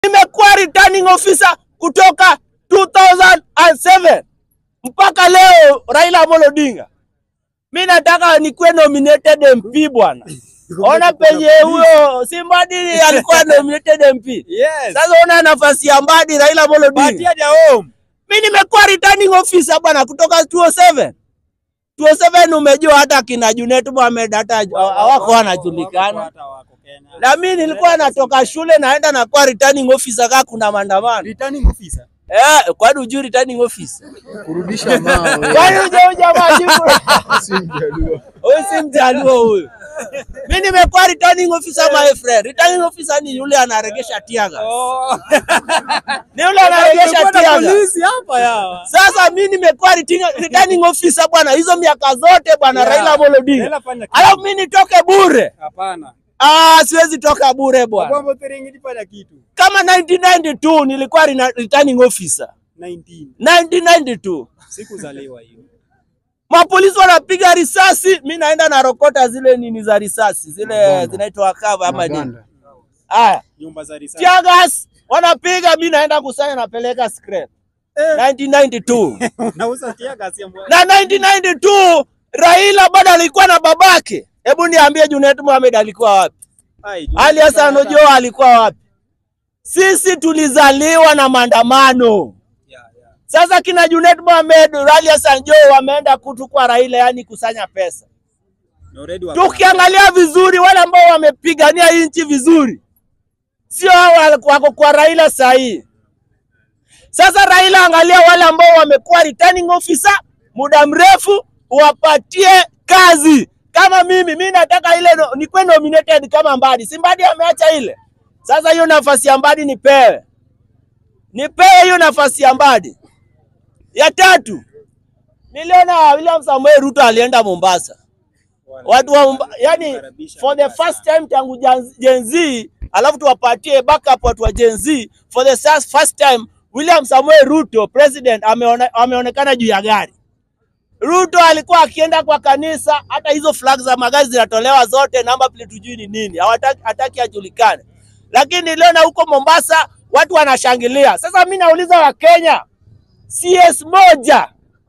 Nimekuwa returning officer kutoka 2007 mpaka leo. Raila Amolo Odinga, mi nataka nikuwe nominated MP bwana. Ona penye huyo si Mbadi alikuwa nominated MP. Yes. Sasa ona nafasi ya Mbadi Raila Amolo Odinga. Patia their home. Mi nimekuwa returning officer bwana kutoka 207. 207 umejua hata kina Junet Mohamed hata hawako wanajulikana. Hata wako Kenya. Na mimi nilikuwa natoka shule naenda na kuwa returning officer kaka kuna maandamano. Returning officer. Eh, kwani hujui returning officer? kurudisha mawe Kwani hujui jamaa jibu? si mjaluo. Huyu si mjaluo huyu. Mimi nimekuwa returning officer my friend. Returning officer ni yule anaregesha tiaga. Oh. Ni yule anaregesha Tumekuwa na tiaga. polisi hapa ya. Sasa mimi nimekuwa returning returning officer bwana, hizo miaka zote bwana Yeah. Raila Amolo Odinga. Raila fanya kitu. Alafu mimi nitoke bure? Hapana. Ah, siwezi toka bure bwana. Kwamba Terengiti fanya kitu. Kama 1992 nilikuwa rena- returning officer. 19. 1992 Sikuzaliwa hiyo. mapolisi wanapiga risasi, mi naenda na rokota zile nini za risasi zile Maganda. zinaitwa kava ama nini. Maganda. Haya, Nyumba za risasi. tear gas wanapiga, mi naenda kusanya, napeleka scrap. Eh. 1992 Unauza tia gasi ya mwa- na 1992 Raila bado alikuwa na babake. Hebu niambie Junet Mohamed alikuwa wapi? Ai, juu- Ali Hassan Ojo alikuwa wapi? Sisi tulizaliwa na maandamano. Yeah, yeah. Sasa kina Junet Mohamed, Ali Hassan Joho wameenda kutu kwa Raila, yani kusanya pesa. Na already wako- Tukiangalia vizuri, wale ambao wamepigania hii nchi vizuri sio hao wale wako kwa Raila sahihi. Sasa Raila, angalia wale ambao wamekuwa returning officer muda mrefu, wapatie kazi. Kama mimi, mimi nataka ile no, nikuwe nominated kama Mbadi. Si Mbadi ameacha ile? Sasa hiyo nafasi ya Mbadi nipewe, nipewe hiyo nafasi ya Mbadi. Ya tatu, niliona William Samoei Ruto alienda Mombasa watu wa Mumba- yani for the first time tangu Jan- Gen Z, alafu tuwapatie backup watu wa Gen Z. For the first first time William Samuel Ruto president ameone, ameonekana juu ya gari. Ruto alikuwa akienda kwa kanisa, hata hizo flag za magari zinatolewa zote, namba plate hujui ni nini, hawataki hataki ajulikane. Lakini niliona huko Mombasa watu wanashangilia. Sasa mimi nauliza Wakenya, CS moja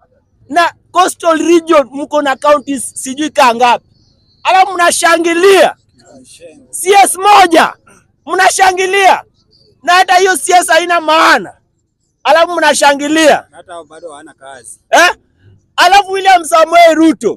na coastal region mko na counties sijui kaa ngapi, alafu mnashangilia CS moja, mnashangilia na hata hiyo CS haina maana, alafu mnashangilia Na hata bado hawana kazi. eh? Alafu William Samuel Ruto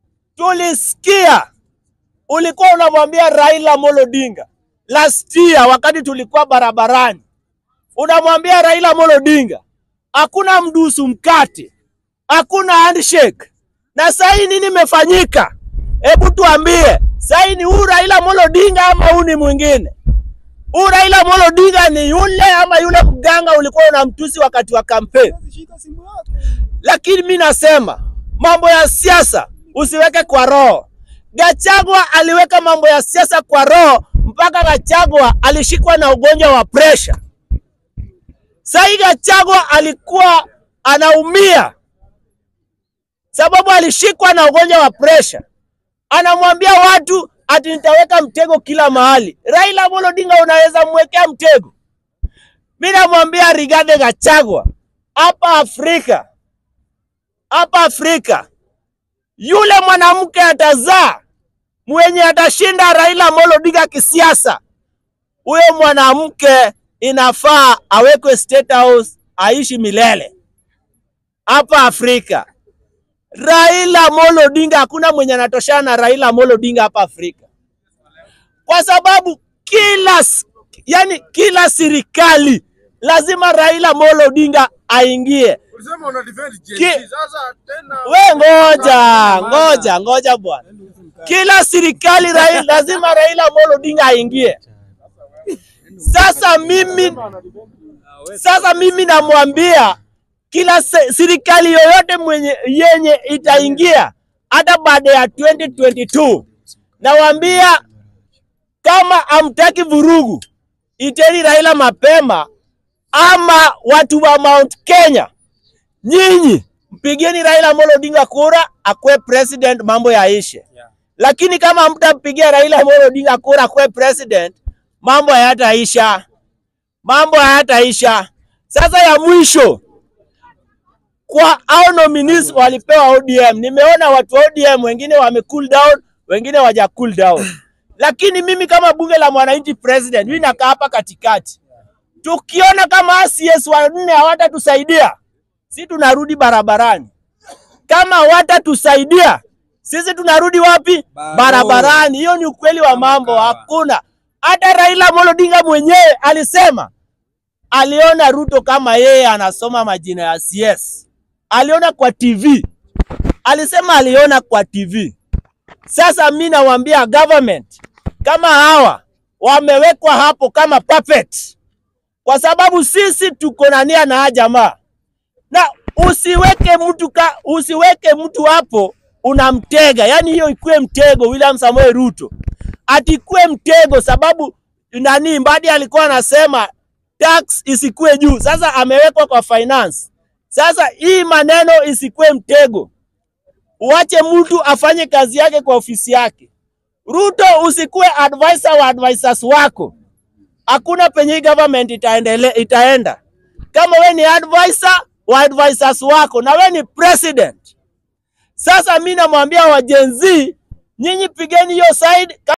tulisikia ulikuwa unamwambia Raila Amolo Odinga last year, wakati tulikuwa barabarani, unamwambia Raila Amolo Odinga hakuna mdusu mkate, hakuna handshake. Na sasa hii nini imefanyika? Hebu tuambie, sasa hii ni huyu Raila Amolo Odinga ama huyu ni mwingine? Huyu Raila Amolo Odinga ni yule ama yule mganga ulikuwa unamtusi wakati wa kampeni? Shika simu yako. lakini mi nasema mambo ya siasa usiweke kwa roho. Gachagua aliweka mambo ya siasa kwa roho mpaka Gachagua alishikwa na ugonjwa wa presha. Sahii Gachagua alikuwa anaumia sababu alishikwa na ugonjwa wa presha. Anamwambia watu ati nitaweka mtego kila mahali. Raila Amolo Odinga unaweza mwekea mtego? Mi namwambia Rigathi Gachagua hapa Afrika hapa Afrika, yule mwanamke atazaa mwenye atashinda Raila Amolo Odinga kisiasa, huyo mwanamke inafaa awekwe State House aishi milele hapa Afrika. Raila Amolo Odinga, hakuna mwenye anatoshana na Raila Amolo Odinga hapa Afrika, kwa sababu kila s- yani, kila serikali lazima Raila Amolo Odinga aingie. Ulisema una defend Gen Ki- Z, sasa tena We ngoja ngoja ngoja bwana, kila serikali Raila, lazima Raila Amolo Odinga aingie. Sasa mimi sasa mimi namwambia kila se- serikali yoyote mwenye yenye itaingia hata baada ya 2022 nawaambia kama amtaki vurugu, iteni Raila mapema, ama watu wa Mount Kenya nyinyi mpigeni Raila Amolo Odinga kura akuwe president, mambo yaishe. Yeah. Lakini kama mtampigia Raila Amolo Odinga kura akuwe president, mambo hayataisha. mambo hayataisha. Sasa ya mwisho kwa au nominees walipewa ODM. Nimeona watu wa ODM wengine wame cool down, wengine waja cool down. Lakini mimi kama bunge la mwananchi president, mimi nakaa hapa katikati. Tukiona kama CS wanne hawatatusaidia, si tunarudi barabarani. Kama hawatatusaidia, sisi tunarudi wapi? Baro. Barabarani. Hiyo ni ukweli wa mambo, hakuna. Hata Raila Amolo Odinga mwenyewe alisema aliona Ruto kama yeye anasoma majina ya CS. Aliona kwa TV. Alisema aliona kwa TV. Sasa mi nawaambia government kama hawa wamewekwa hapo kama puppet, kwa sababu sisi tuko na nia na hawa jamaa, na usiweke mtu ka, usiweke mtu hapo unamtega, yani hiyo ikuwe mtego. William Samoei Ruto atikuwe mtego, sababu nani Mbadi alikuwa anasema tax isikuwe juu. Sasa amewekwa kwa finance. Sasa hii maneno isikuwe mtego, uache mtu afanye kazi yake kwa ofisi yake. Ruto, usikuwe advisor wa advisors wako. Hakuna penye hii government itaendele, itaenda kama we ni advisor wa advisors wako na we ni president. Sasa mi namwambia wa Gen Z, nyinyi pigeni hiyo side.